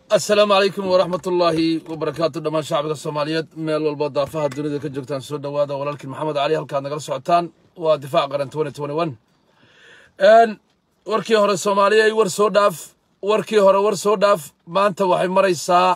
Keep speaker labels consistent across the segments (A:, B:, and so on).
A: asalaamu calaykum waraxmat ullaahi wabarakaatu dhammaan shacbiga soomaaliyeed meel walba daafaha dunida ka joogtaan soo dhowaada walaalkiin maxamed cali halkaad nagala socotaan waa difaac qaran warkii hore soomaaliya war soo dhaaf warkii hore war soo dhaaf maanta waxay maraysaa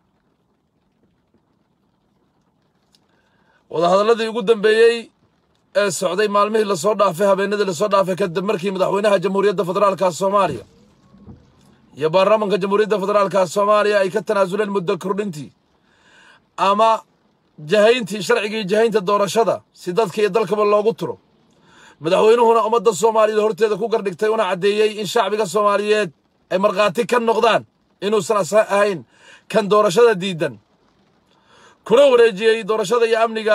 A: wadahadalladii ugu dambeeyey ee socday maalmihii lasoo dhaafay habeenadii lasoo dhaafay kadib markii madaxweynaha jamhuuriyadda federaalka soomaaliya iyo baarlamaanka jamhuuriyadda federaalka soomaaliya ay ka tanaasuleen muddo kordhintii ama jahayntii sharcigii jahaynta doorashada si dadka iyo dalkaba loogu turo madaxweynuhuna ummadda soomaaliyeed horteeda ku gardhigtay una caddeeyey in shacbiga soomaaliyeed ay markhaati ka noqdaan inuusan ahayn kan doorashada diidan kuna wareejiyey doorashada iyo amniga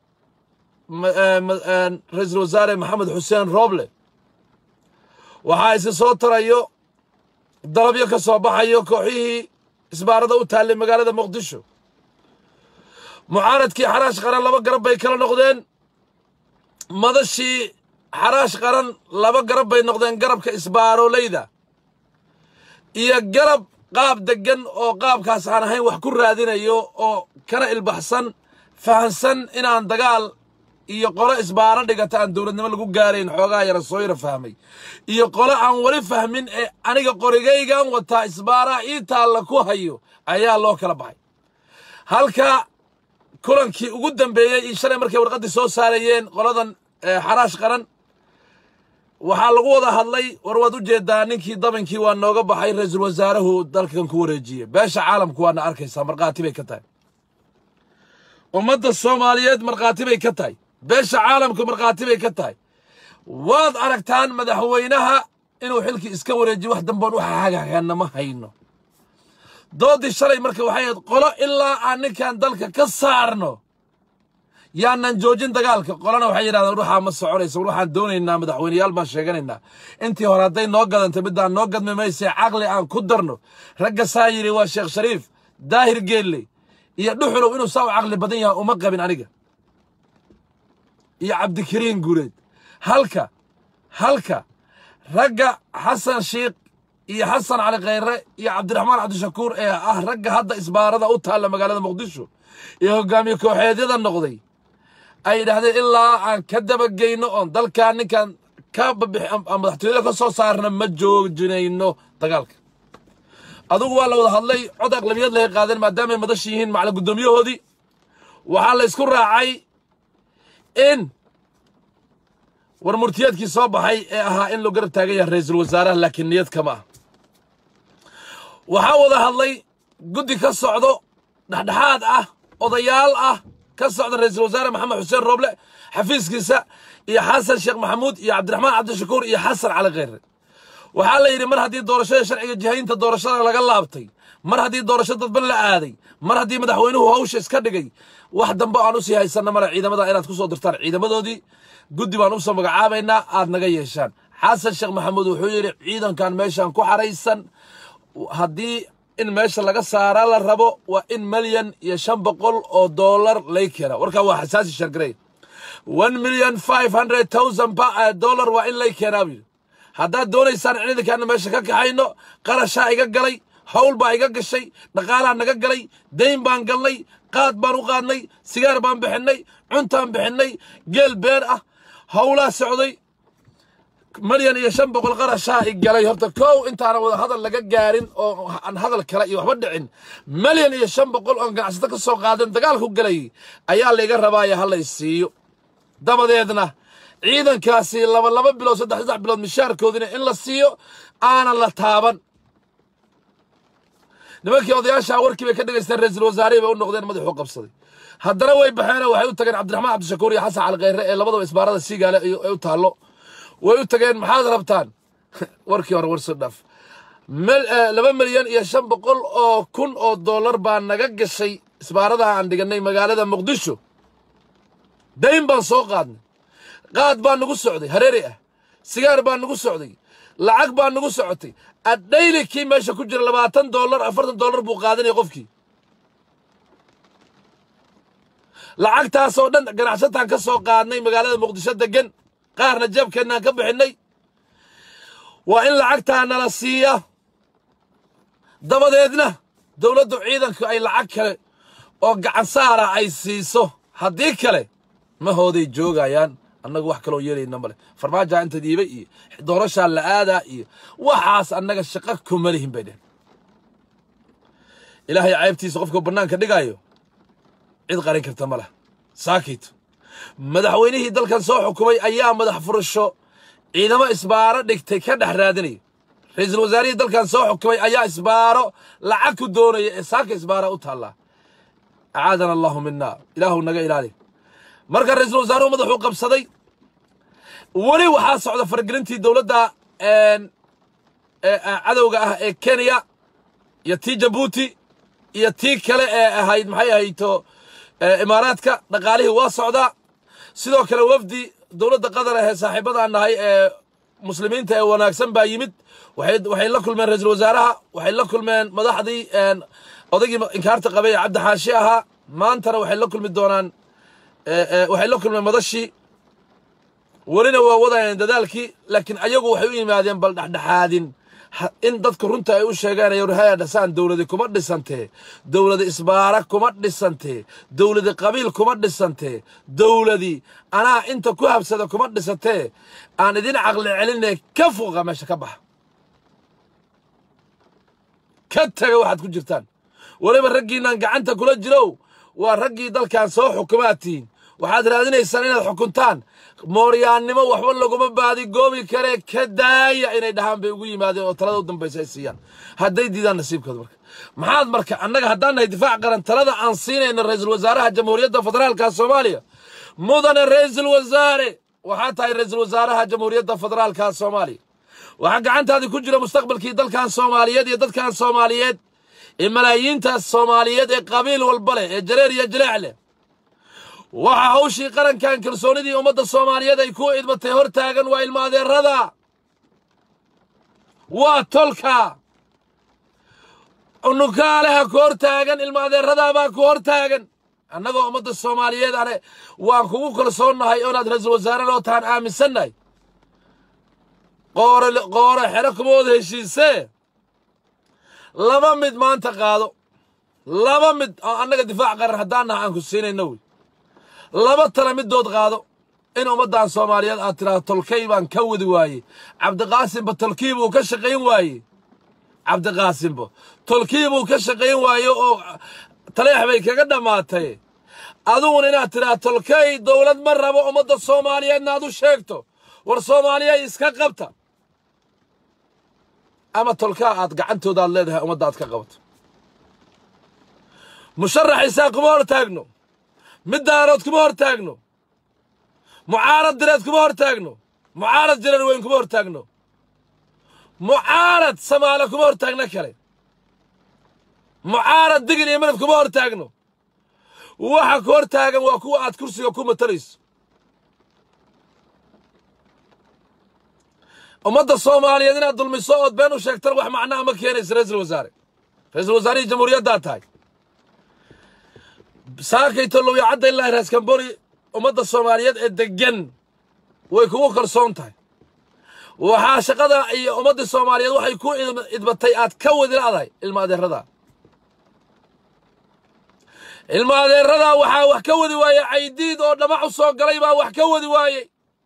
A: ra-iisul wasaare maxamed xuseen rooble waxaa isi soo tarayo dalabyo ka soo baxayo kooxihii isbaarada u taallay magaalada muqdisho mucaaradkii xaraash qaran laba garab bay kala noqdeen madashii xaraash qaran laba garab bay noqdeen garabka isbaaroleyda iyo garab qaab deggan oo qaabkaas aan ahayn wax ku raadinayo oo kana ilbaxsan fahansan inaan dagaal iyo qolo isbaaro dhigata aan dowladnimo lagu gaarayn xoogaa yara soo yara fahmay iyo qolo aan weli fahmin ee aniga qorigaygan wataa isbaaraa ii taalla ku hayo ayaa loo kala baxay halka kulankii ugu dambeeyey iyo shalay markay warqaddii soo saarayeen qoladan xaraash qaran waxaa lagu wada hadlay war waad u jeedaa ninkii dabankii waa nooga baxay ra-iisul wasaaruhu dalkan ku wareejiyey beesha caalamku waana arkaysaa markhaati bay ka tahay ummadda soomaaliyeed markhaati bay ka tahay beesha caalamku markhaati bay ka tahay waad aragtaan madaxweynaha inuu xilkii iska wareejiyo wax damboon waxa hagaagana ma hayno doodii shalay marka waxay ahayd qolo ilaa aan ninkan dalka ka saarno yaanan joojin dagaalka qolana waxay yidhahdeen ruuxaa ma soconaysa waxaan doonaynaa madaxweyneyaal baan sheeganaynaa intii hore hadday noo gadantay middaan noo gadmi mayse caqli aan ku darno ragga saa yidhi waa sheekh shariif daahir geelle iyo dhuxulow inuu saa u caqli badan yahay uma qabin aniga iyo cabdikariin guureed halka halka ragga xasan shiikh iyo xasan cali khayre iyo cabdiraxmaan cabdishakuur ee ah ragga hadda isbaarada u taalla magaalada muqdisho iyo hogaamiye kooxeedyada noqday ay yidhaahdeen ilaa aan ka dabageyno oon dalkan ninkan ka madaxtooyada ka soo saarna ma joojinayno dagaalka adugu waa la wada hadlay cod aqlabiyad lahay qaadeen maadaamay madash yihiin macala guddoomiyahoodii waxaa la ysku raacay in war murtiyaedkii soo baxay ee ahaa in loo garab taagan yahay ra-iisul wasaaraha laakiin niyad kama ah waxaa wada hadlay guddi ka socdo dhexdhexaad ah odayaal ah ka socda ra-iisul wasaare maxamed xuseen rooble xafiiskiisa iyo xasan sheekh maxamuud iyo cabdiraxmaan cabdishakuur iyo xasan cali kheyre waxaa la yidhi mar haddii doorashada sharciga jihaynta doorashada laga laabtay mar haddii doorasho dadban la aaday mar haddii madaxweynuhu hawsha iska dhigay wax dambe aan usii haysanna male ciidamada inaad ku soo dirtaan ciidamadoodii guddi baan usoo magacaabaynaa aad naga yeeshaan xasan sheekh maxamuud wuxuu yidhi ciidankan meeshaan ku xaraysan haddii in meesha laga saaraa la rabo waa in milyan iyo shan boqol oo dollar lay keena warkaa waa xasaasi shargarey one million five hundred thousand dollar waa in lay keenaa buu yidhi haddaad doonaysaan ciidankaana meesha ka kaxayno qarashaa iga galay hawl baa iga gashay dhaqaalaa naga galay dayn baan galnay qaad baan u qaadnay sigaar baan bixinnay cuntaan bixinnay geel beer ah hawlaa socday milyan iyo shan boqol qarashaa i galay horta kow intaana wada hadal laga gaarin oo aan hadal kale iyo waxba dhicin milyan iyo shan boqol oon ganacsato ka soo qaadin dagaalku galay ayaa layga rabaaya ha lay siiyo dabadeedna ciidankaasi laba laba bilood saddex saddex bilood mishaarkoodina in la siiyo aanan la taaban nimankii odayaashaa warkii bay ka dhegaysteen ra-iisul wasaarihii bay u noqdeen madaxuu qabsaday haddana way baxeen waxay u tageen cabdiraxmaan cabdishakuur iyo xasan cali kheyre ee labadaba isbaarada siigaale ay u taallo way u tageen maxaad rabtaan warkii hore war soo dhaaf laba milyan iyo shan boqol oo kun oo dollar baa naga gashay isbaaradaha aan dhiganay magaalada muqdisho dayn baan soo qaadnay qaad baa nagu socday hareeri ah sigaar baa nagu socday lacag baa nagu socotay adhayli kii meesha ku jira labaatan dollar afartan dollar buu qaadanaya qofkii lacagtaasoo dhan ganacsataan ka soo qaadnay magaalada muqdisho degan qaarna jabkeennaan ka bixinnay waa in lacagtaa nala siiya dabadeedna dowladdu ciidanku ay lacag kale oo gacan saara ay siiso haddii kale ma hooday joogayaan annagu wax kaloo yeelayna male farmaajaa inta dhiibay iyo doorashaa la aadaa iyo waxaas annaga shaqo kuma lihin bay dhehen ilaahay caybtiisa qofkuu bannaanka dhigaayo cid qarin karta ma leh saakit madaxweynihii dalkan soo xukumay ayaa madax furasho ciidamo isbaaro dhigtay ka dhex raadinaya ra-iisul wasaarihii dalkan soo xukumay ayaa isbaaro lacag ku doonaya ee saaka isbaara u taallaa acaadana allahu mina ilaahu naga ilaali marka ra-iisul wasaaruhu madaxuu qabsaday weli waxaa socda faragelintii dowladda cadowga ah ee kenya iyo tii jabuuti iyo tii kale ee ahayd maxay ahayto imaaraadka dhaqaalihii waa socdaa sidoo kale wafdi dowladda qatar ahee saaxiibadaan nahay ee muslimiinta ee wanaagsan baa yimid waxay la kulmeen ra-iisul wasaaraha waxay la kulmeen madaxdii odaygii inkaarta qabay ee cabdi xaashi ahaa maantana waxay la kulmi doonaan waxay la kulmeen madashii welina waa wadayeen dadaalkii laakiin ayagu waxay u yimaadeen bal dhexdhexaadin in dadka runta ay u sheegaan yorhaya dhasaan dowladi kuma dhisantee dowladi isbaara kuma dhisantee dowladi qabiil kuma dhisantee dowladi anaa inta ku habsada kuma dhisantee aan idin caqli celinee ka fuuqa meesha ka baxa ka taga waxaad ku jirtaan weliba raggiinaan gacanta kula jirow waa raggii dalkan soo xukumaad tihiin waxaad raadinaysaan inaad xukuntaan mooryaannimo waxba laguma baadi goobi karee ka daaya inay dhahaan bay ugu yimaadeen oo talada u dambaysa ay siiyaan hadday diidaan nasiibkooda marka maxaad marka annaga haddaan nahay difaac qaran talada aan siinayno ra-iisul wasaaraha jamhuuriyadda federaalka soomaaliya mudane ra-iisul wasaare waxaa tahay ra-iisul wasaaraha jamhuuriyadda federaalka soomaaliya waxaa gacantaadii ku jira mustaqbalkii dalkan soomaaliyeed iyo dadkan soomaaliyeed ee malaayiintaas soomaaliyeed ee qabiil walba leh ee jareer iyo jileec leh waxaa hawshii qarankan kalsoonidii ummadda soomaaliyeed ay ku idmatay hor taagan waa ilma adeerada waa tolka unukaaleha ku hor taagan ilma adeeradaabaa ku hor taagan annagoo ummadda soomaaliyeed ane waan kugu kalsoonnahay oonaad ra-iisul wasaarena oo tahan aaminsannahay qoore qoore xero kuma wada heshiisee laba mid maanta qaado laba mid oo annaga difaac qaran haddaan naha aan ku siinayno wey laba tala middood qaado in ummaddan soomaaliyeed aad tidhaahdo tolkay baan ka wadi waayey cabdiqaasimba tolkii buu ka shaqayn waayey cabdiqaasimba tolkii buu ka shaqayn waaye oo taleex bay kaga dhammaatay adiguna inaad tidhaahdo tolkay dowlad ma rabo ummadda soomaaliyeedna aad u sheegto war soomaaliyay iska qabta ama tolkaa aad gacantooda aad leedahay ummadda aad ka qabato musharaxiisaa kuma hor taagno mid daarood kuma hor taagno mucaarad direed kuma hor taagno mucaarad jirar weyn kuma hor taagno mucaarad samaale kuma hor taagno kale mucaarad digil iyo midab kuma hor taagno waxa ku hor taagan waa kuwa aad kursiga ku matalayso ummadda soomaaliyeed inaad dulmiso ood been u sheegtan wax macnaha ma keenaysa ra-iisul wasaare ra-iisul wasaarihii jamhuuriyaddaa tahay saakayto lowiya cadda ilaahi raaskambori ummadda soomaaliyeed ee deggan way kugu kalsoon tahay waxaa shaqada iyo ummadda soomaaliyeed waxay ku idbatay aad ka wadi la'dahay ilma adeeradaa ilma adeeradaa waxaa wax ka wadi waaye caydiid oo dhamac u soo galay baa wax ka wadi waayey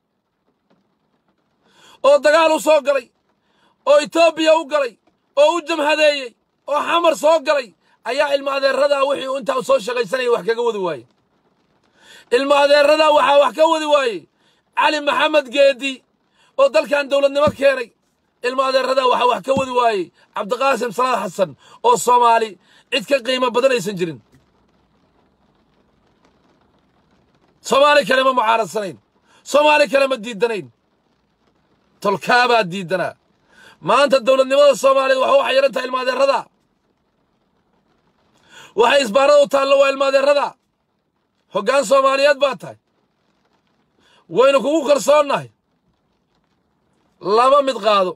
A: oo dagaal u soo galay oo etoobiya u galay oo u jamhadeeyey oo xamar soo galay ayaa ilma adeeradaa wixii uu intaa soo shaqaysanaya wax kaga wadi waaye ilma adeeradaa waxaa wax ka wadi waaye cali maxamed geedi oo dalkan dowladnimo keenay ilma adeeradaa waxaa wax ka wadi waayey cabdiqaasim salaad xasan oo soomaali cid ka qiimo badan aysan jirin soomaali kale ma mucaaradsanayn soomaali kale ma diidanayn tolkaabaa diidanaa maanta dowladnimada soomaaliyeed waxa waxay yahan tahay ilma adeeradaa waxay isbaarada u taallo waa ilma adeeradaa hoggaan soomaaliyeed baa tahay waynu kugu kalsoonnahay laba mid qaado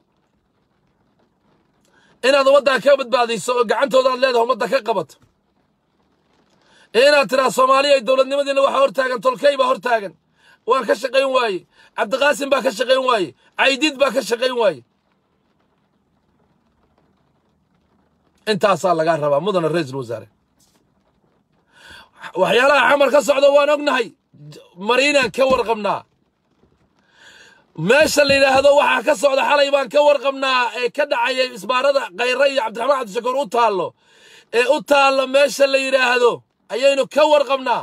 A: inaad ummaddaa ka badbaadayso oo gacantooda aad leedahay ummadda ka qabato inaad tidhaha soomaaliya ay dowladnimadiina waxaa hor taagan tolkay baa hor taagan waan ka shaqayn waaye cabdiqaasim baa ka shaqayn waaye caydiid baa ka shaqayn waaye intaasaa lagaa rabaa mudana ra-iisul wasaare waxyaalaha xamar ka socda waan ognahay mariinaan ka warqabnaa meesha la yidhaahdo waxaa ka socda xalay baan ka warqabnaa ee ka dhacayay isbaarada khayre iyo cabdiraxmaan cabdishakuur u taallo ee u taallo meesha la yidhaahdo ayaynu ka warqabnaa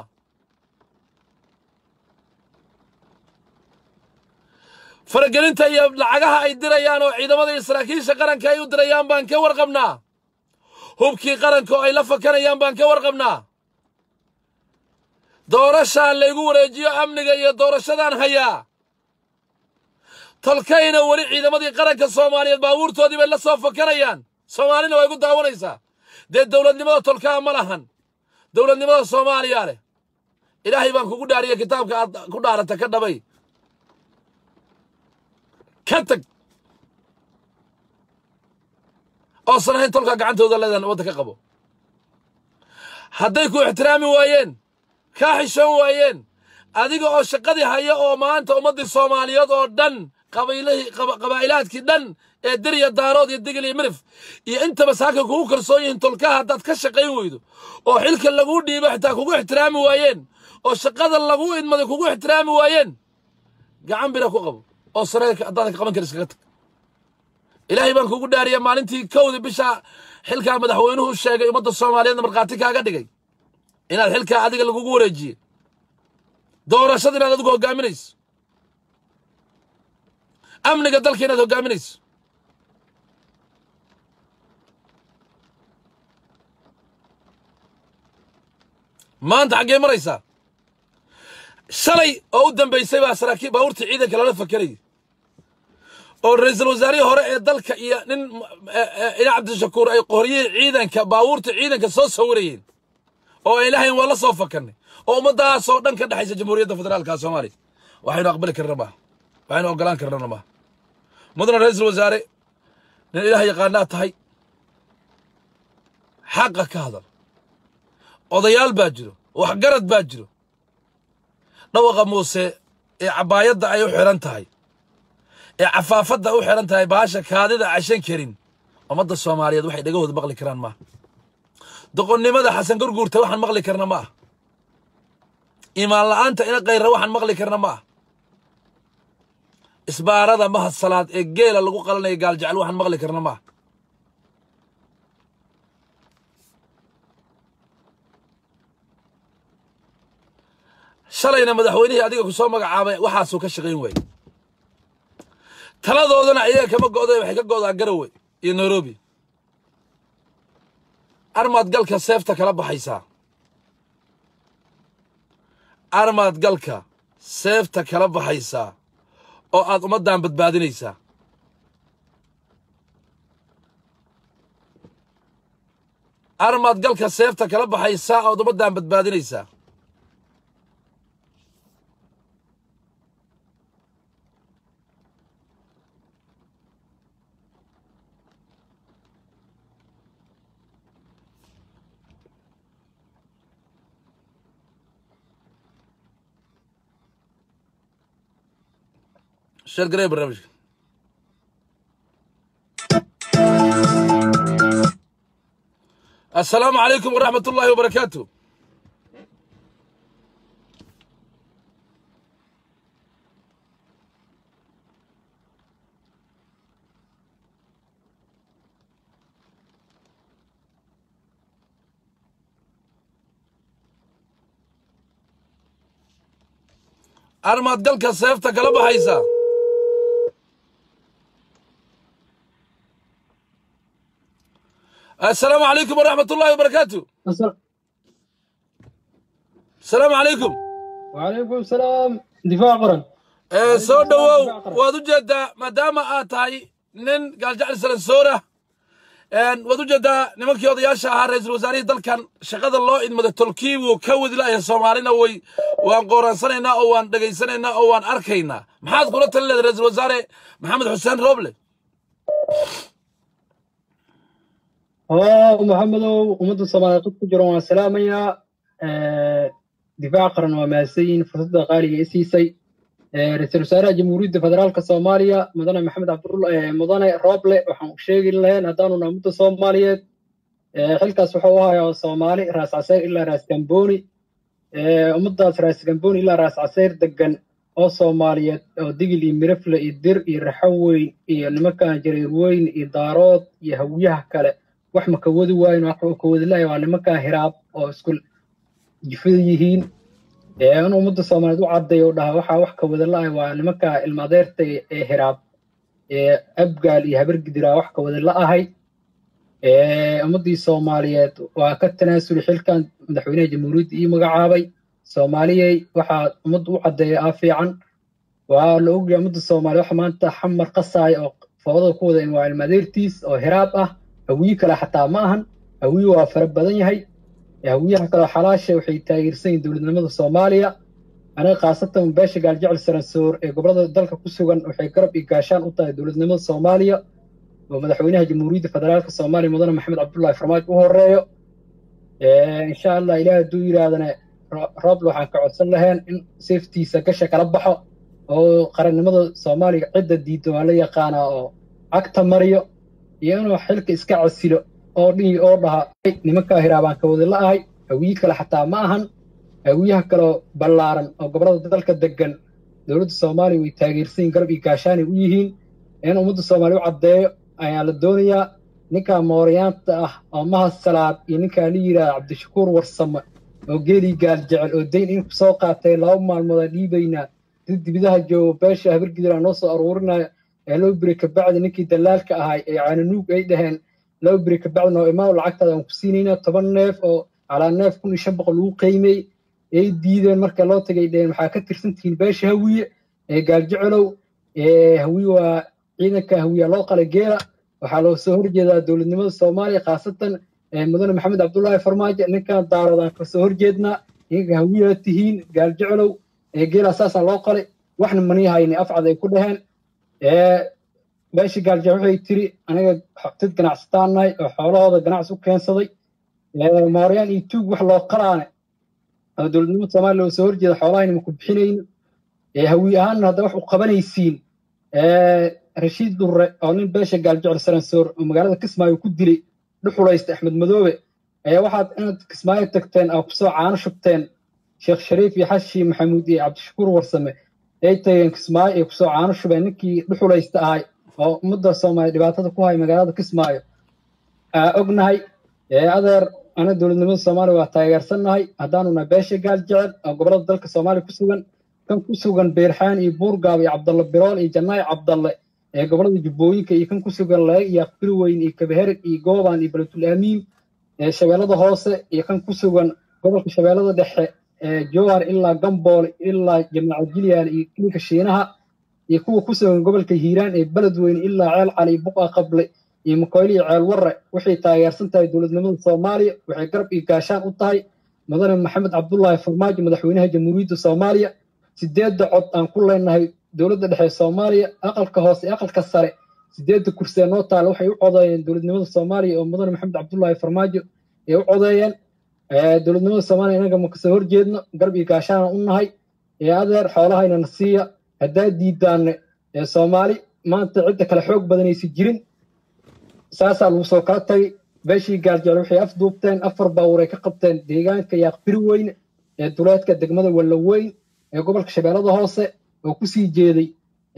A: faragelinta iyo lacagaha ay dirayaan oo ciidamada iyo saraakiisha qaranka ay u dirayaan baan ka warqabnaa hubkii qaranka oo ay la fakanayaan baan ka warqabnaa doorashaan laygu wareejiyo amniga iyo doorashadaan hayaa tolkayna weli ciidamadii qaranka soomaaliyeed baabuurtoodii bay la soo fakanayaan soomaalina waa igu daawanaysaa dee dowladnimada tolkaa ma lahan dowladnimada soomaaliya leh ilaahay baan kugu dhaariya kitaabka aad ku dhaarata ka dhabay ka tag oosan ahayn tolkaa gacantooda leedan wadda ka qabo hadday ku ixtiraami waayeen kaa xishoon waayeen adiga oo shaqadii haya oo maanta ummaddii soomaaliyeed oo dhan qabiilihii qabaa'ilaadkii dhan ee dirya daarood iyo digil iyo mirif iyo intaba saaka kugu kalsoon yihiin tolkaha haddaad ka shaqayn weydo oo xilka laguu dhiibo xitaa kugu ixtiraami waayeen oo shaqada laguu idmaday kugu ixtiraami waayeen gacan bira ku qabo oo sareerka haddaadan ka qaban kara iskaga tag ilaahay baan kugu dhaariya maalintii kowdii bisha xilkaa madaxweynuhu sheegay ummadda soomaaliyeedna markhaati kaaga dhigay inaad xilkaa adiga lagugu wareejiye doorashada inaad adigu hoggaaminayso amniga dalka inaad hoggaaminayso maanta xaggee maraysaa shalay oo u dambaysay baa saraakiil baabuurtii ciidanka lala fakerayay oo ra-iisul wasaarihii hore ee dalka iyo nin ina cabdishakuur ay qoryihii ciidanka baabuurta ciidanka soo sawirayeen oo ay lahayn waa la soo fakanay oo ummaddaasoo dhan ka dhexaysa jamhuuriyadda federaalka soomaaliya waxaynu aqbali karna maaha waxaynu oggolaan karnana maaha mudana ra-iisul wasaare nin ilaah yaqaanaa tahay xaqa ka hadal odayaal baa jiro waxgarad baa jiro dhawaqa muuse ee cabbaayadda ay u xidhan tahay ee cafaafadda u xidhan tahay baasha kaadida cashan karin ummadda soomaaliyeed waxay dhegahooda maqli karaan maaha doqonnimada xasan gurguurta waxaan maqli karna ma ah iimaan la'aanta ina kayra waxaan maqli karna ma ah isbaarada mahad salaad ee geela lagu qalanayo gaaljecel waxaan maqli karna ma ah shalayna madaxweynihii adiga ku soo magacaabay waxaasuu ka shaqayn waayey taladoodana ayaga kama go'day waxay ka go'daa garowe iyo nairobi armaad galka seefta kala baxaysaa armaad galka seefta kala baxaysaa oo aad ummaddan badbaadinaysaa armaad galka seefta kala baxaysaa ood ummaddan badbaadinaysaa شير قريب برنامج السلام عليكم ورحمة الله وبركاته أرماد قلك سيفتك لبا حيسا السلام عليكم ورحمة الله وبركاته السلام عليكم
B: وعليكم السلام دفاع قرن
A: ee soo dhowow waad u jeedaa maadaama aad tahay nin gaaljacli salansoora waad u jeedaa nimankii odayaasha ahaa ra-iisul wasaarihii dalkan shaqada loo idmada tolkii wuu ka wadi la'yahay soomaalina way waan qooraansanaynaa oo waan dhegaysanaynaa oo waan arkaynaa maxaad kula talin leedahay ra-iisul wasaare maxamed xuseen rooble
B: oo maxamedow ummadda soomaaliyeed qod ku jiran waan salaamayaa difaac qaran waa mahadsanyihin fursadda qaaliga i siisay ra-iisul wasaaraha jamhuuriyadda federaalka soomaaliya mudane maxamed cabdulla mudane rooble waxaan sheegi lahayn haddaanu nahay ummadda soomaaliyeed xilkaas wuxuu ahayaa soomaali raas casayr ilaa raas gambooni ummaddaas raas gambooni ilaa raas casayr degan oo soomaaliyeed oo digil iyo mirafle iyo dir iyo raxaweyn iyo nimankan jareerweyn iyo daarood iyo hawiyaha kale wax ma ka wadi waayin wax ka wadi lahay waa nimankan hiraab oo isku jifada yihiin in ummadda soomaaliyeed u caddeeyo dhaha waxaa wax ka wada la-ay waa nimanka ilmaadeerta ee hiraab ee abgaal iyo habargidiraa wax ka wada la-ahay ummaddii soomaaliyeed waa ka tanaasuli xilkan madaxweynaha jamhuuriyadda ii magacaabay soomaaliyey waxaa ummadda u caddeeya ah fiican waa la ogyahay ummadda soomaaliya waxa maanta xamar qasaaya oo foodada ku wada in waa ilmaadeertiis oo hiraab ah hawiye kale xataa ma ahan hawiye waa fara badan yahay hawiyaha kaleo xalaasha waxay taageersan yihin dowladnimada soomaaliya aniga khaasatan beesha gaaljecel saransoor ee gobolada dalka ku sugan waxay garab iyo gaashaan u tahay dowladnimada soomaaliya oo madaxweynaha jamhuuriyadda federaalka soomaaliya mudane maxamed cabdullaahi farmaajo u horeeyo insha allah ilaah hadduu yidhaahdana rooble waxaan ka codsan lahayn in safetiisa gasha kala baxo oo qarannimada soomaaliya cidda diidda waa la yaqaanaa oo cagta mariyo iyo inuu xilka iska casilo oo dhihi oo dhaha nimankaa hiraabaan ka wada la-ahay hawiye kale xataa ma ahan hawiyaha kaleo ballaaran oo gobolada dalka degan dowladda soomaaliya way taageersanyiin garab iyo gaashaanay u yihiin in ummadda soomaaliya u caddeeyo ayaa la doonayaa ninkaa mooryaanta ah oo mahad salaad iyo ninkaa la yidhaha cabdishakuur warsame oo geelii gaal jecel oo dayn in soo qaatay laba maalmoodaa dhiibaynaa did dibidaha joogo beesha habargidiraa noo soo aruurinaya ee loo biri kabacdi ninkii dallaalka ahay ee caananuug ay dhaheen laba biri kabacdi noo imaam lacagtaada aan ku siinaynaa toban neef oo calaa neef kun iyo shan boqol lagu qiimey ay diideen marka loo tagay dheheen waxaa ka tirsantihiin beesha hawiye ee gaaljecelow hawiye waa ciidanka hawiya loo qalay geela waxaa loo soo horjeedaa dowladnimada soomaaliya khaasatan mudane maxamed cabdullaahi farmaajo ninkan daaroodaan kasoo horjeednaa ninka hawiyaa tihiin gaaljecelow geelaa saasaan loo qalay waxna manii hayni afcad ay ku dhaheen meeshii gaalja waxay tiri aniga dad ganacsataan nahay oo xoolahooda ganacsi u keensaday mooryaan iyo tuug wax loo qalaane oo dowladnimada soomaaliya loo soo horjeeda xoolahayna maku bixinayno hawi ahaanna hadda wax u qabanaysiin rashiid durre oo nin beesha gaaljecel saransoor oo magaalada kismaayo ku dilay dhuxulaysta axmed madoobe ayaa waxaad inaad kismaayo tagteen oo kusoo caano shubteen sheekh shariif iyo xashi maxamuud iyo cabdishakuur warsame ay tageen kismaayo ay kusoo caano shubeen ninkii dhuxulaysta ahay oo ummadda soomaaliya dhibaatada ku hay magaalada kismaayo ognahay adeer ana dowladnimada soomaaliya waa taageersannahay haddaanu nahay beesha gaal jecel oo gobolada dalka soomaaliya ku sugan kan ku sugan beerxaan iyo buurgaab iyo cabdalle birool iyo jannaay cabdalle ee gobolada jubbooyinka iyo kan ku sugan leeg iyo aqbirweyn iyo kabahereg iyo goobaan iyo beletul aamiin ee shabeellada hoose iyo kan ku sugan gobolka shabeellada dhexe ee jowhar ilaa gambool ilaa jamaaca jilyaal iyo kilinka shiinaha iyo kuwa ku sugan gobolka hiiraan ee beledweyne ilaa ceel cali iyo buqa qable iyo makoyle iyo ceel warre waxay taageersan tahay dowladnimada soomaaliya waxay garab iyo gaashaan u tahay mudane maxamed cabdullaahi farmaajo madaxweynaha jamhuuriyadda soomaaliya sideedda cod aan ku leenahay dowladda dhexe soomaaliya aqalka hoose aqalka sare sideedda kursi ee noo taala waxay u codeeyeen dowladnimada soomaaliya oo mudane maxamed cabdullaahi farmaajo ay u codeeyeen dowladnimada soomaaliya inaga ma kasoo horjeedno garab iyo gaashaana u nahay ee adeer xoolahayna na siiya haddaa diidaanne ee soomaali maanta cidda kale xoog badanaysa jirin saasaa lagu soo kala tagay beeshii gaaljecel waxay afduubteen afar baawur ay ka qabteen deegaanka yaaqbiri weyne ee duleedka degmada wallaweyn ee gobolka shabeellada hoose oo kusii jeeday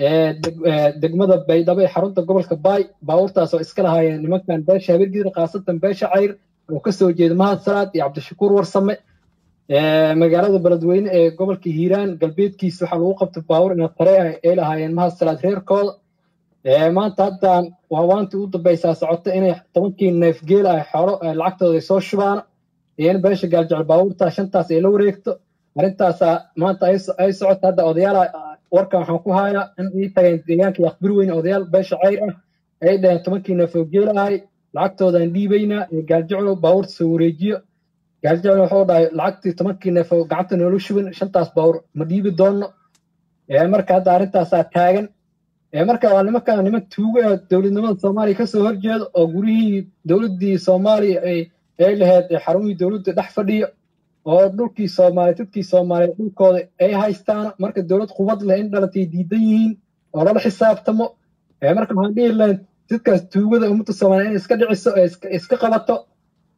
B: degmada baydhabo ee xarunta gobolka baay baawurtaas oo iska lahaayeen nimankan beesha habeergidir khaasatan beesha cayr oo kasoo jeeda mahad salaad iyo cabdishakuur warsame magaalada beledweyne ee gobolka hiiraan galbeedkiisa waxaa lagu qabtay baawur ina tare ah ay lahaayeen mahad salaad reerkooda maanta haddaan waawaantii u dambaysaa socota inay tobankii neef geel ah xoolo lacagtooda ay soo shubaan iyo in beesha gaaljecel baawurtaa shantaas ay la wareegto arrintaasaa maanta ay socota hadda odayaala warkan waxaan ku hayaa in ii tageen deegaanka yaqbir weyne odayaal beesha cayr ah ay dhaheen tobankii neef oo geel ahay lacagtoodaan dhiibaynaa ee gaaljeclo baawurta soo wareejiyo gaaljeclo wuxuu dhahay lacagtii tobankii neef oo gacanta noola shubin shantaas baawur ma dhiibi doonno marka hadda arrintaasaa taagan marka waa nimankan niman tuugo ah dowladnimada soomaaliya kasoo horjeeda oo gurihii dowladdii soomaaliya ay lahayd xarumihii dowladda dhex fadhiyo oo dhulkii soomaaliya dadkii soomaaliya dhulkooda ay haystaan marka dowlad qubad leh in dhalatay diidan yihiin oo lala xisaabtamo marka waxaan dhihi lahayn dadkaas tuugada ummadda soomaaliya inay iska dhiciso ee iska qabato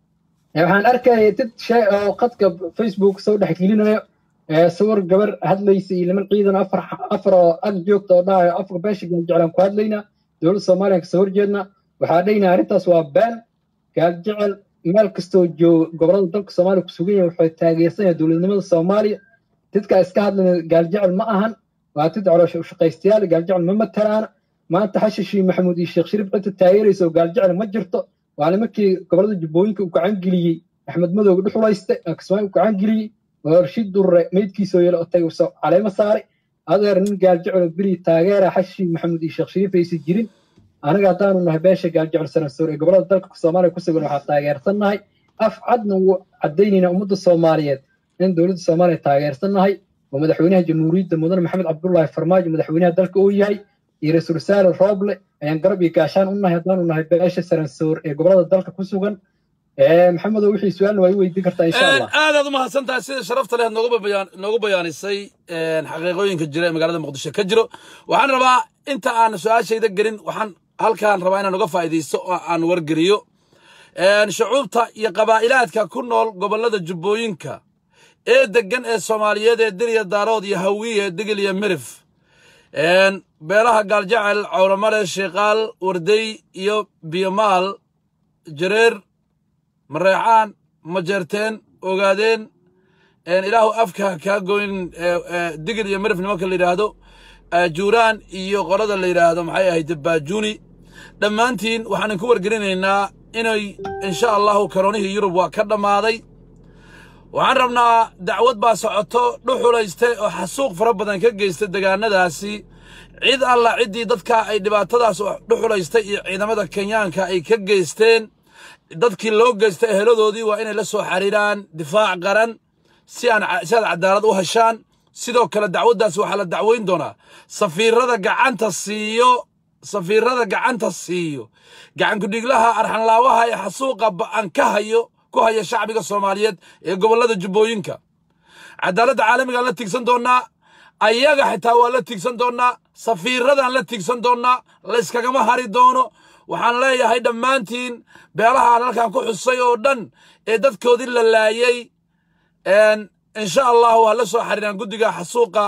B: waxaan arkaya dad shay oo qadka facebook soo dhex gelinayo sawir gabar hadlaysa iyo niman ciidan afar afar oo ag joogta oo dhahayo afka beesha gaaljeclaan ku hadlaynaa dowladda soomaaliya kasoo horjeedna waxaa dhaynaa arrintaas waa been gaaljecel meel kastoo joogo gobolada dalka soomaaliya ku sugan yahay waxay taageersan yahay dowladnimada soomaaliya dadka iska hadlaya gaaljecel ma ahan waa dad caloosha ushaqaystayaal gaaljecel ma matalaana maanta xashishii maxamuud iyo sheekh shariif cidda taageeraysa oo gaaljecel ma jirto waa nimankii gobolada jubbooyinka u gacan geliyey axmed madowga dhuxulayste kismaayo u gacan geliyey oo rashid durre meydkiisoo yeelo otay caleemo saaray adeer nin gaaljecel oo beri taageera xashishii maxamuud iyo sheekh shariif aysan jirin anaga haddaanu nahay beesha gaaljecel sanansoor ee gobolada dalka soomaaliya ku sugan waxaa taageersannahay af cadna wuu caddaynayna ummadda soomaaliyeed in dowladda soomaaliya taageersannahay oo madaxweynaha jamhuuriyadda mudane maxamed cabdullaahi farmaajo madaxweynaha dalka uu yahay iyo ra-iisul wasaare rooble ayaan garab iyo gaashaan u nahay haddaanu nahay beesha saransoor ee gobolada dalka ku sugan maxamedow wixii su-aalna waa i weydiin kartaa insha allah
A: aadaad u mahadsan tahay sida sharafta leh noogu bayaanisay xaqiiqooyinka jira ee magaalada muqdisho ka jiro waxaan rabaa inta aan su-aashayda gelin waxaan halkaan rabaa inaan uga faa'iidaysto oo aan wargeliyo shucuubta iyo qabaa'ilaadka ku nool gobollada jubbooyinka ee deggan ee soomaaliyeed ee diliya daarood iyo hawiye digil iyo mirif beelaha gaaljecel cawramale sheekaal wardey iyo biyomaal jareer mareexaan majeerteen ogaadeen ilaahu afka kaa goyn digil iyo mirif nimanka la yidhaahdo juuraan iyo qolada la yidhaahdo maxay ahayd baajuuni dhammaantiin waxaan idinku wargelinaynaa inay insha allahu karoonihii yurub waa ka dhammaaday waxaan rabnaa dacwad baa socoto dhuxulayste oo xasuuq fara badan ka geystay degaanadaasi cid alla ciddii dadka ay dhibaatadaas dhuxulaystay iyo ciidamada kenyaanka ay ka geysteen dadkii loo geystay eheladoodii waa inay la soo xariiraan difaac qaran si aan si aad cadaalad u heshaan sidoo kale dacwaddaas waxaa la dacweyn doonaa safiirada gacanta siiyo safiirada gacanta siiyo gacankudhiglaha arxanlaawaha ee xasuuqa ba'an ka hayo ku haya shacbiga soomaaliyeed ee gobollada jubbooyinka cadaaladda caalamigaan la tiigsan doonnaa ayaga xitaa waa la tiigsan doonnaa safiiradaan la tiigsan doonnaa layskagama hari doono waxaan leeyahay dhammaantiin beelaha aan halkan ku xusay oo dhan ee dadkoodii la laayey insha allahu waa la soo xariiraan guddiga xasuuqa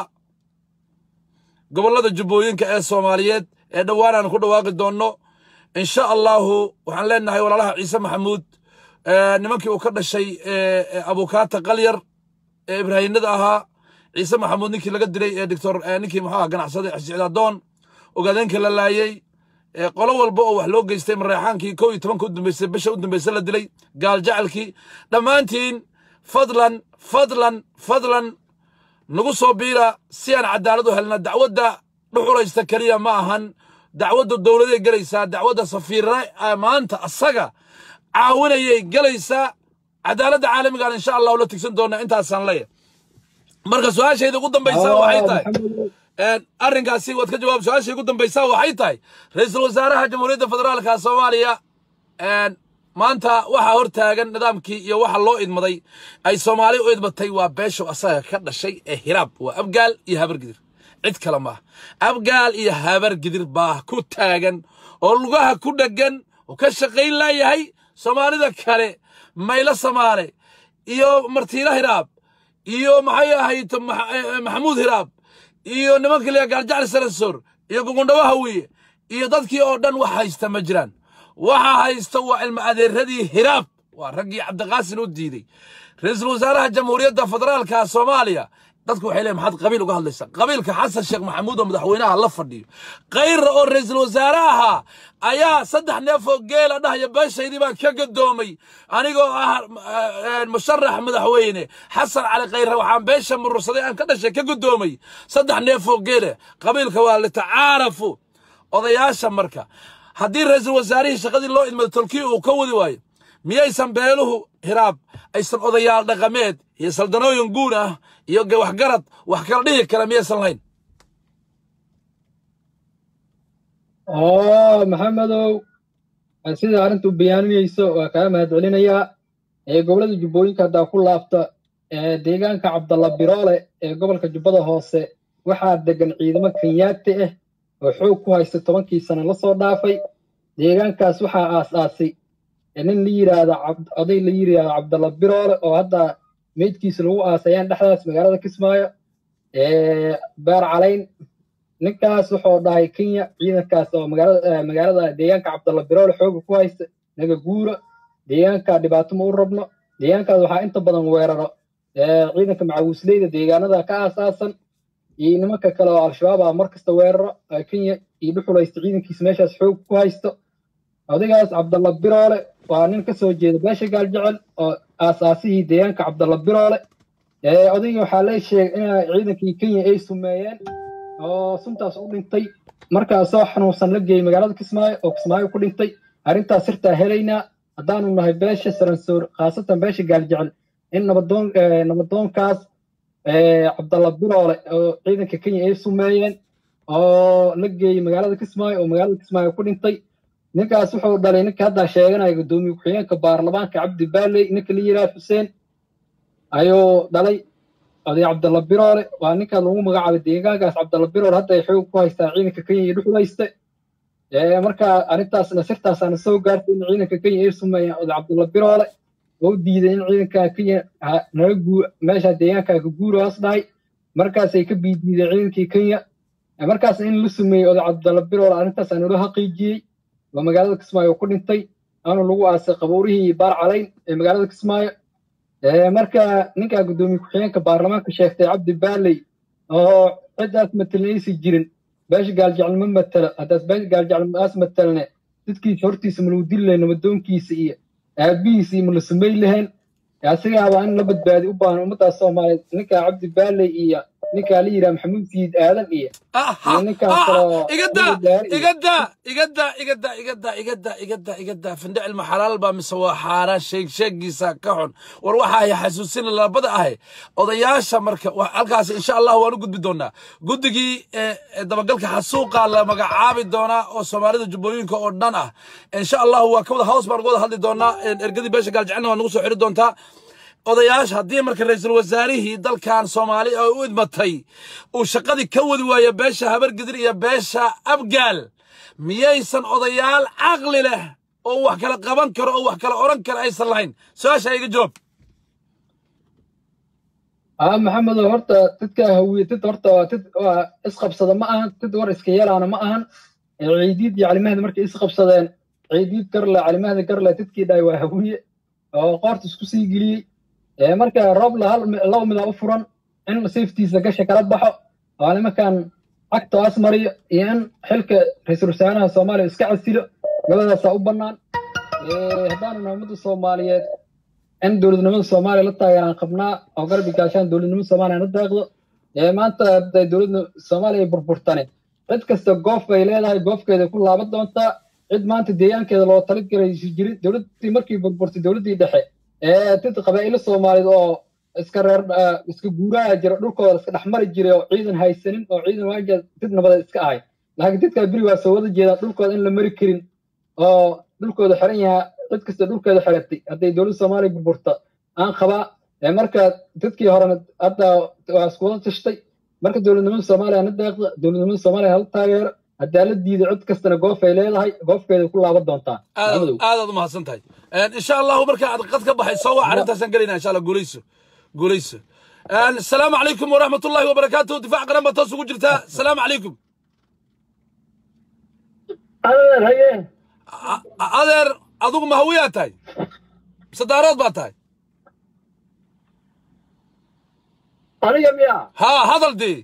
A: gobollada jubbooyinka ee soomaaliyeed ee dhowaan aan ku dhawaaqi doonno insha allahu waxaan leenahay walaalaha ciise maxamuud nimankii uu ka dhashay abukaata qalyar ee ibraahinada ahaa ciise maxamuud ninkii laga dilay ee doctor ninkii muxuu aha ganacsada xisicdaadoon ogaadeenka la laayey qolo walba oo wax loo geystay mareexaankii kow iyo tobanka u dambeysay bisha u dambaysa la dilay gaal jacalkii dhammaantiin fadlan fadlan fadlan nagu soo biira si aan cadaalad u helna dacwadda dhuxulaysta keliya ma ahan dacwadda dowladay gelaysaa dacwadda safiirra maanta asaga caawinayay gelaysaa cadaaladda caalamigaan insha allahu la tigsan doonaa intaasaan leeyahay marka su-aashayda ugu dambaysaa waxay tahay arrinkaasi waad ka jawaab su-aashay ugu dambaysaa waxay tahay ra-iisul wasaaraha jamhuuriyadda federaalka soomaaliya maanta waxaa hor taagan nidaamkii iyo waxa loo idmaday ay soomaali u idmatay waa beeshow asaga ka dhashay ee hiraab waa abgaal iyo habargidir cid kale maaha abgaal iyo habargidir baa ku taagan oo lugaha ku dheggan oo ka shaqayn laayahay soomaalida kale maylo samaale iyo martiilo hiraab iyo maxay ahayd maxamuud hiraab iyo nimanka liya gaaljacal sarasor iyo gugundhawo hawiye iyo dadkii oo dhan wax haysta ma jiraan waxa haysta waa ilma adeeradii hiraab waa raggii cabdiqaasin u diiday ra-iisul wasaaraha jamhuuriyadda federaalka soomaaliya dadku waxay leeyihin maxaad qabiil uga hadlaysaa qabiilka xasan sheekh maxamuud oo madaxweynaha la fadhiyo kayrra oo ra-iisul wasaare ahaa ayaa saddex neef oo geela dhahaya beeshaydii baan ka gadoomay anigoo ah musharax madaxweyne xasan cali khayre waxaan beesha murursaday aan ka dhashay ka gadoomay saddex neef oo geele qabiilka waa litacaarafu odayaasha marka haddii ra-iisul wasaarihii shaqadii loo idmado tolkii uu ka wadi waayo miyaysan beeluhu hiraab aysan odayaal dhaqameed iyo saldanooyin guun ah iyo waxgarad wax kala dhihi kara miyaysan lahayn
B: oo maxamedow sida arrintu bayaaninayso waa kaa mahadcelinayaa ee gobollada jubbooyinka haddaa ku laabta deegaanka cabdalla biroole ee gobolka jubbada hoose waxaa degan ciidamo kenyaati ah oo xoog ku haysta tobankii sano la soo dhaafay deegaankaas waxaa aas-aasay nin la yidhaahdo oday la yidhaahdo cabdalla biroole oo hadda meydkiisa lagu aasayaan dhexdaas magaalada kismaayo beer calayn ninkaas wuxuu dhahay kenya ciidankaas oo magaalada magaalada deegaanka cabdalla biroole xooga ku haysta naga guura deegaanka dhibaato ma u rabno deegaankaas waxaa inta badan weeraro ciidanka macawisleyda deegaanada ka aasaasan iyo nimanka kale oo al-shabaab ah mar kasta weeraro kenya iyo dhuxulaysta ciidankiisa meeshaas xoog ku haysto odaygaas cabdalla biroole waa nin ka soo jeeda beesha gaaljecel oo aasaasihii deegaanka cabdalla biroole odayga waxaa la sheegay in ciidankii kenya ay sumeeyeen oo suntaas u dhintay markaa soo xanuunsan la geeyey magaalada kismaayo oo kismaayo ku dhintay arrintaas sirtaa helaynaa haddaanu nahay beesha saransoor khaasatan beesha gaaljecel in nabadoon nabadoonkaas cabdalla biroole oo ciidanka kenya ay sumeeyeen oo la geeyey magaalada kismaayo oo magaalada kismaayo ku dhintay ninkaas wuxuu dhalay ninka haddaa sheeganaya guddoomiye ku-xigeenka baarlamaanka cabdi baaley ninka la yidhaha xuseen ayuu dhalay oday cabdalla biroole waa ninkaa lagu magacaabay deegaankaas cabdalla biroole hadda ay xoog ku haystaa ciidanka kenya iyo dhuxulayste marka arrintaasna sirtaasaana soo gaartay in ciidanka kenya ay sumeeyeen oday cabdalla biroole oo diiday in ciidanka kenya naga guu meesha deegaanka ka guura hoos dhahay markaasay ka biidiideen ciidankii kenya markaas in la sumeeyey oday cabdalla biroole arrintaas aanu la xaqiijiyey waa magaalada kismaayo ku dhintay aanu lagu aasay qabuurihii baar calayn ee magaalada kismaayo marka ninkaa guddoomiye ku-xigeenka baarlamaanka sheegtay cabdi baaley oo ciddaas matelnaysi jirin beesha gaaljecel ma matelo haddaas beesha gaaljecel maas matelne dadkiisa hortiisa malagu dili lahayn namadoonkiisa iyo aabihiisa iyo mala sumay lahayn asigaaba in la badbaadi u baahan ummaddaas soomaaliyeed ninkaa cabdi baaley iyo ninkaa la yidhaha maxamuud siid aadan iyo
A: igada igada igada igada igada igada igada igada findhicil ma xalaal baa mise waa xaaraan sheeg sheegiisa ka xun war waxa ay xasuusin labada ahe odayaasha marka halkaas insha allah waan u gudbi doonaa guddigii dabagalka xasuuqa la magacaabi doonaa oo soomaalida jubbooyinka oo dhan ah insha allah waa ka wada hoos baan uga wada hadli doonaa ergadii beesha gaaljecelna waa nagu soo xiri doontaa odayaasha haddii marka ra-iisul wasaarihii dalkan soomaali oo u idmatay uu shaqadii ka wadi waayo beesha habargidir iyo beesha abgaal miyaysan odayaal caqli leh oo wax kala qaban karo oo wax kala odhan kara aysan lahayn su-aasha iga jawaab
B: aa maxamedo horta dadka hawiye dad horta waa dad waa isqabsada ma ahan dad war iska yeelaana ma ahan ciidiid iyo calimahda markay isqabsadeen ciidiid garle calimahda garle dadkii dhahay waa hawiye oo qoorta isku sii geliyey marka roobla hal laba midaa u furan in safetiisa gasha kala baxo oo nimankan cagta as mariyo iyo in xilka ra-iisul wasaaraha soomaaliya iska casilo labadaasaa u bannaan haddaanu nahay ummadda soomaaliyeed in dowladnimada soomaaliya la taageeraan qabnaa oo garbi gaashaan dowladnimada soomaaliya na daaqdo maanta hadday dowladda soomaaliya burburtane cid kasta goof bay leedahay goofkeeda ku laaban doontaa cid maanta deegaankeeda loo tali garaysi jirin dowladdii markii burburtay dowladdii dhexe dad qabaa'ilo soomaaliyeed oo iska reer iska guuraha jira dhulkooda iska dhexmari jiray oo ciidan haysanin oo ciidan waaja dad nabada iska ahay laakiin dadkaa beri waa soo wada jeedaan dhulkooda in la mari karin oo dhulkooda xiran yahaa cid kasta dhulkeeda xiratay hadday dowladda soomaaliya burburta aan qabaa marka dadkii horena hadda waa isku wada tashtay marka dowladnimada soomaaliya na deeqda dowladnimada soomaaliya hala taageero haddaa la diiday cid kastana goof ay leedahay goofkeeda ku laaban doontaa
A: aadaad u mahadsan tahay insha allahu marka aad qad ka baxay soo waa arrintaasaan gelayna insha allah guulayso guulayso asalaamu calaykum waraxmat ullahi wabarakaatuh difaac qaran baa toos ugu jirtaa asalaamu calaykum
C: adeer haye
A: adeer adigu ma hawiyaa tahay mise daarood baa tahay
C: aniga miya
A: haa hadal dee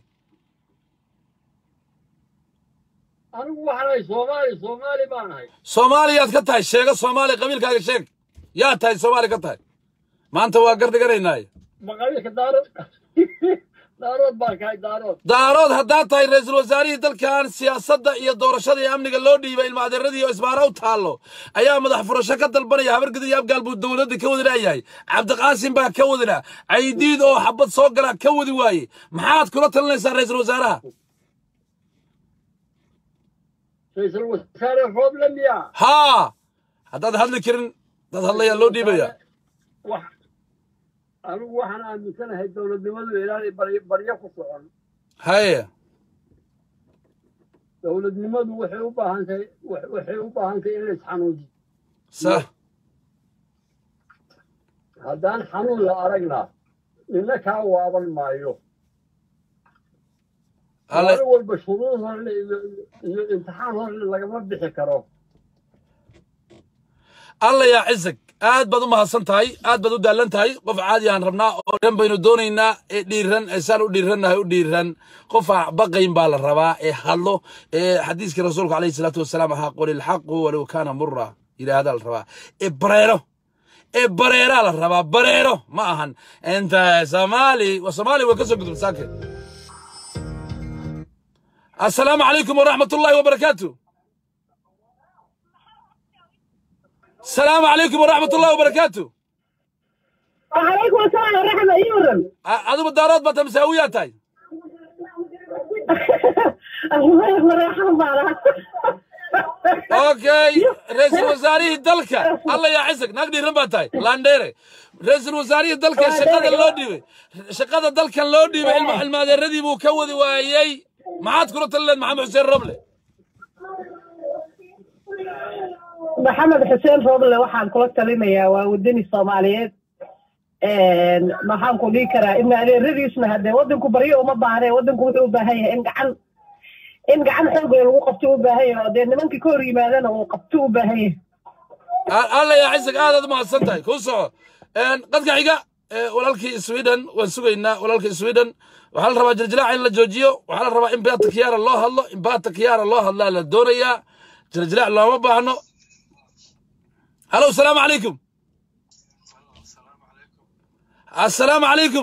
C: anigu waxaanahay soomaali soomaali baanahay
A: soomaaliyaad ka tahay sheega soomaali qabiilkaaga sheeg yaa tahay soomaali ka tahay maanta waa gardigaraynaay
C: maqabiilka daarood daarood baan kahay daarood
A: daarood haddaad tahay ra-iisul wasaarihii dalkan siyaasadda iyo doorashada iyo amniga loo dhiibay ilmaadeeradii oo isbaara u taallo ayaa madax furasho ka dalbanaya habargidid iyo abgaal buu dowladda ka wadi laayahay cabdiqaasim baa ka wadina caydiid oo xabad soo galaa ka wadi waaye maxaad kula talinaysaa ra-iisul wasaaraha
C: ra-iisul wasaare rooble miya
A: haa haddaad hadli karin dad hadlayaa loo dhiibaya
C: wax anigu waxaan aaminsanahay dowladnimadu ilaanay baryo baryo ku socon
A: haye
C: dowladnimadu waxay u baahan tahay waxay u baahan tahay in la isxanuujiyo
A: sax
C: haddaan xanuun la aragna nina kaa waaban maayo
A: alle
C: maalin walba shuruud horle iyo iyo imtixaan horle lagama bixi karo
A: alla yaa cisag aad baad u mahadsan tahay aad baad u daalan tahay qof caadi aan rabnaa oo dhan baynu doonaynaa ee dhiiran ee saan u dhiirannahay u dhiiran qof aan baqayn baa la rabaa ee hadlo ee xadiiskii rasuulka calayhi salaatu wasalaam ahaa qul ilxaqu walow kaana mura yidhaahdaa la rabaa ee bareero ee bareeraa la rabaa bareero ma ahan inta soomaali wa soomaali waa ka soo gudub saake assalaamu calaykum waraxmat ullaahi wabarakaatu السلام عليكم ورحمة الله وبركاته
D: وعليكم السلام ورحمة يورن
A: أدو الدارات بتا مساويات هاي
D: الله مرحبا بارا
A: اوكي رئيس الوزراء دلكا الله يعزك نقدي رمباتاي لانديري رئيس الوزراء دلكا شقada loo dhibay shaqada dalkan loo dhibay ilma xilmaadeeradii buu ka wadi waayay maxaad kula talileen maxamed xuseen roble
D: maxamed xuseen rooble waxaan kula talinayaa waa wadani soomaaliyeed maxaan ku dhihi karaa in adeeradiisna hadee wadanku baryo uma baahne wadanku wuxuu u baahan yahay in gacan in gacan xoog leh lagu qabto u baahan yahay oo dee nimankii ka hor yimaadana uu qabto u baahan yahay
A: alla yacizak aadaad u mahadsan tahay kuu soco qadka xiga walaalkii sweden waan sugaynaa walaalkii sweden waxaa la rabaa jiljilaaca in la joojiyo waxaa la rabaa in baata kiyaara loo hadlo in baata kiyaara loo hadlaa la doonayaa jiljilaac looma baahno هلو السلام عليكم السلام عليكم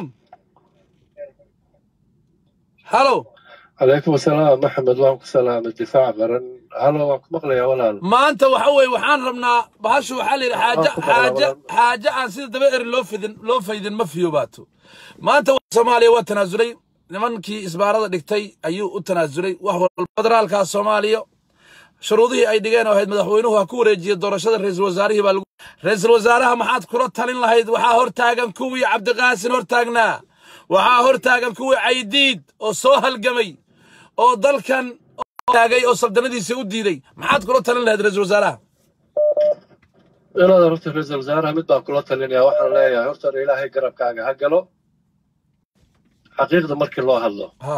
A: هلو
E: عليكم السلام محمد وعليكم السلام الدفاع قرن هلا وعليكم مقلة يا ولال
A: ما انت وحوي وحان ربنا بهاشو حالي حاجة حاجة حاجة عن سيد دبئر لو فيدن لو فيدن ما فيو باتو ما انت سوماليا وتنازلي nimankii isbaarada dhigtay ayuu u tanaasulay wax walba federaalka soomaaliya shuruudihii ay dhigeen oo ahayd madaxweynuhu ha ku wareejiyo doorashada ra'iisul wasaarihii baa lagu ra'iisul wasaaraha maxaad kula talin lahayd waxaa hortaagan kuwii cabdiqaasin hortaagnaa waxaa hortaagan kuwii caydiid oo soo halgamay oo dalkan taagay oo saldanadiisa u diiday maxaad kula talin lahayd ra'iisul wasaaraha
E: inaad horta ra-iisul wasaaraha mid baan kula talinayaa waxaan leeyahay horta ilaahay garabkaaga ha galo xaqiiqda markii loo hadlo
A: ha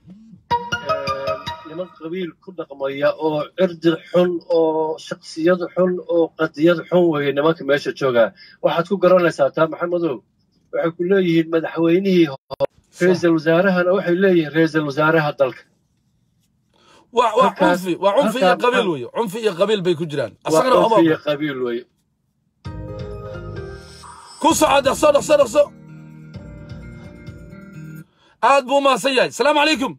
E: niman qabiil ku dhaqmaya oo cirdi xun oo shaksiyad xun oo qadiyad xun weeye nimanka meesha joogaa waxaad ku garanaysaa taa maxamedow waxay ku leeyihiin madaxweynihii hore ra-iisul wasaarahana waxay leeyihiin ra-iisul wasaaraha dalka
A: waa waa
E: halkaas-
A: cunfi waa cunfi iyo
E: halkaas-
A: qabiil weeye cunfi iyo qabiil bay ku jiraan
E: waa
A: asagana waxba
E: qofiya qabiil weeye
A: ku soco dhaqso dhaqso dhaqso aad buu umahadsan yahay asalaamu calaykum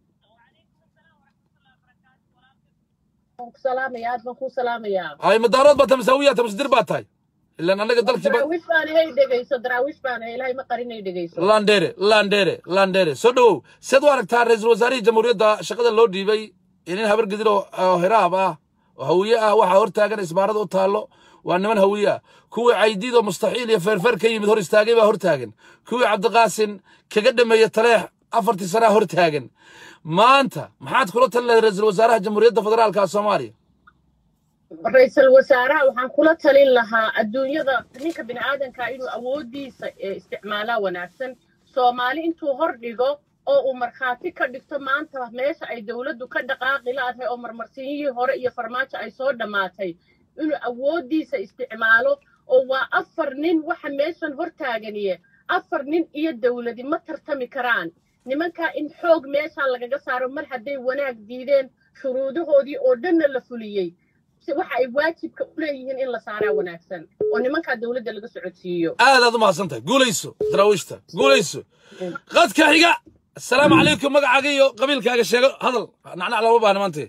F: salaamaya aad baan kuu salaamayaa
A: ay madaarood baa tamasaawiya tamasdir baa tahay ilaan annaga dalkiiba
F: daraawish baan hay dhegayso daraawish baan hay ilaahay ma qarinay dhegayso
A: landere landere landere soo dhowow seed u aragtaa ra-iisul wasaarihii jamhuuriyadda shaqada loo dhiibay inin habar gedir oo oo hiraab ah oo hawiye ah waxaa hortaagan isbaarada u taallo waa niman hawiye ah kuwii caydiid oo mustaxiil iyo feerfeer ka yimid hor istaagay baa hortaagan kuwii cabdiqaasin kaga dhameeye taleex afartii sanaa hortaagan maanta maxaad kula talin lahayd ra-iisul wasaaraha jamhuuriyadda federaalka soomaaliya
F: ra-iisul wasaaraha waxaan kula talin lahaa adduunyada ninka bini'aadanka inuu awooddiisa eh, isticmaalaa wanaagsan soomaali intuu hor dhigo oo uu markhaati ka dhigto maanta meesha ay dowladdu ka dhaqaaqi laadahay oo marmarsinyihii hore iyo farmaajo ay soo dhammaatay inuu awooddiisa isticmaalo oo waa afar nin waxa meeshan hortaaganiye afar nin iyo dowladi ma tartami karaan nimankaa in xoog meeshaa lagaga saaro mar hadday wanaag diideen shuruudahoodii oo dhanna la fuliyey si waxa ay waajibka u leeyihiin in la saaraa wanaagsan oo nimankaa dowladda laga socodsiiyo
A: aad aad u mahadsan tahay guulayso daraawiishta guulayso qadka xiga asalaamu calaykum magacaaga iyo qabiilkaaga sheego hadal nacnac looma baahna maanta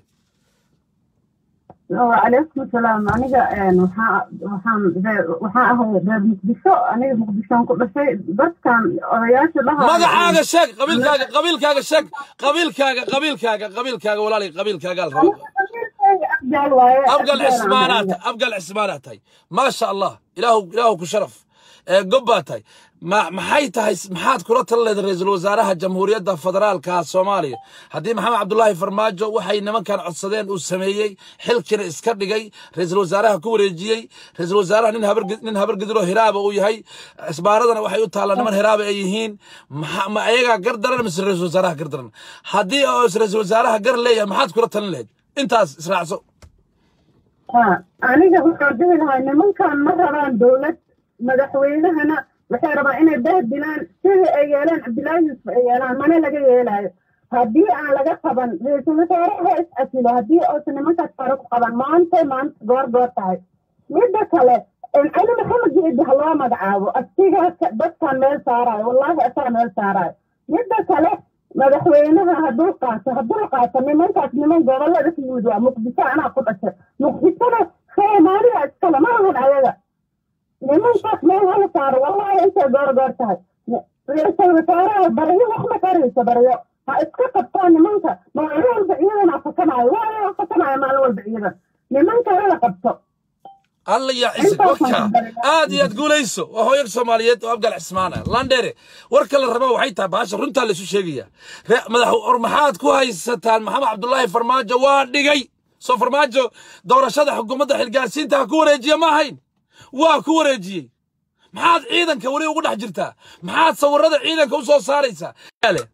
G: وعليكم السلام aniga waxaa waxaan waxaan ahay reer muqdisho aniga muqdishoon ku dhashay dadkan odayaasha dhaha
A: magacaaga sheeg qabiilkaaga qabiilkaaga sheeg qabiilkaaga qabiilkaaga qabiilkaaga walaalay qabiilkaaga la rabo
G: abgaal waaye
A: abgal cismaanaad abgal cismaanaad tahay maasha allah ilaahu ilaahu ku sharaf ee gob baa tahay ma maxay tahay maxaad kula tala leedahay ra-iisul wasaaraha jamhuuriyadda federaalka soomaaliya haddii maxamed cabdulaahi farmaajo waxay nimankan codsadeen uu sameeyey xilkina iska dhigay ra-iisul wasaaraha ku wareejiyey ra-iisul wasaaraha nin habar nin habargidiro hiraaba uu yahay isbaaradana waxay u taallaa niman hiraaba ay yihiin maxa- ma ayagaa gar daran mise ra-iisul wasaaraha gar daran haddii oo ra-iisul wasaaraha gar leeyahay maxaad kula talin lahayd intaas israacso
G: Ah, aniga waxaan dhihi lahaa nimankan ma rabaan dowlad madaxweynahana waxay rabaan inay bahdilaan sidii ay yeeleen cabdilaahi yuusuf ay yeelaan mana laga yeelaayo haddii aan laga qaban ra-iisul wasaaraha is asilo haddii uusan nimankaas faro ku qaban maanta maanta goor goor tahay midda kale cali maxamed geedi ha loo magacaabo asigaa ka- dadkan meel saaraayo wallaahi asaa meel saaraayo midda kale madaxweynaha hadduu qaato hadduu qaato nimankaas niman gobolada ka yimid waa muqdisho anaa ku dhashay muqdishona soomaaliya iskale ma ahan ayaga nimankaas meel hala saaro wallaahi intay goor goor tahay ra-iisul wasaaraha baryo wax ma qarayso baryo ha iska qabtaan nimanka maalin walba ciidan afakanaayo waa afakanaayo maalin walba ciidan nimanka hala qabto
A: alla ya ciise waka aad iyo aad guulayso waa hooyag soomaaliyeed oo abgal cismaan ah landheere warka la raba waxay tahay baasha runtaa laysu sheegaya Re- madax or maxaad ku haysataan maxamed cabdulaahi farmaajo waa dhigay soo farmaajo doorashada xukuumadda xilgaarsiinta ha ku wareejiya ma ahayn waa ku wareejiyey maxaad ciidanka weli ugu dhex jirtaa maxaad sawirada ciidanka u soo saaraysaa Ale.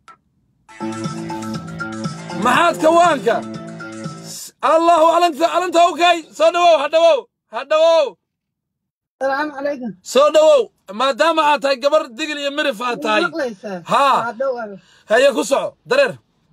A: maxaad kawaanka allahu alanta alanta okay soo dhawow ha dhawow ha dhawow
H: السلام عليكم
A: soo dhawow maadaama aad tahay gabar digil iyo mirif aad tahay
H: مقليسة
A: ها.
H: دور
A: haye ku soco dareer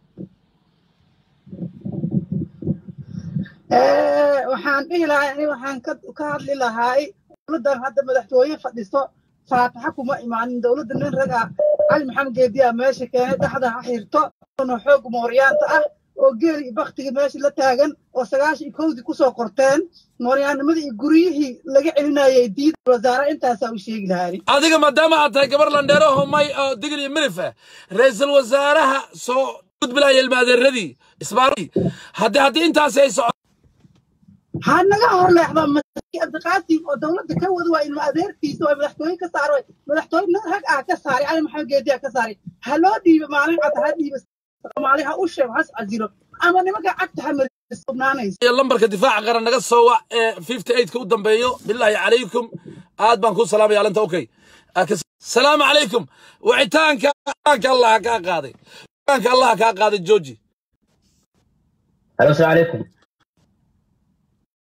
H: waxaan dhihi lahaa ani waxaan ka ka hadli lahaay dowladdan hadda madaxtooye fadhiso faataxa kuma imaanin dowladda nin rag ah cali maxamed geediyaa meesha keenay dhexda ha xirto oo xoog mooryaanta ah oo geeli iyo baktigii meesha la taagan oo sagaashan iyo kowdii kusoo qorteen mooryaanimadii iyo guryihii laga celinayay diida wasaare intaasaa u sheegi lahaani
A: adiga maadaama aad tahay gabar landheero homay oo digil iyo mirif ah ra-iisul wasaaraha soo gudbilaya ilmaadeeradii isbaaradii haddii haddii intaasi ay soco
H: ha naga horleexda masaki abdiqaasim oo dowladda ka wada waa ilma adeertiisa oo madaxtooye ka saaro madaxtooye nin rag ah ka saaray cali maxamed geediya ka saaray ha loo dhiibo maalin cad ha dhiibo soomaali ha u sheego has casilo ama nimanka cagta ha marisubnaanaysa
A: iyo lambarka difaaca qaran naga soo wac ee 58 ka u dambeeyo bilaahi calaykum aad baan ku salaamaya alinta okay salaamu calaykum wicitaanka wicitaanka allah kaa qaaday wicitaanka allah kaa qaaday jooji
I: الو السلام عليكم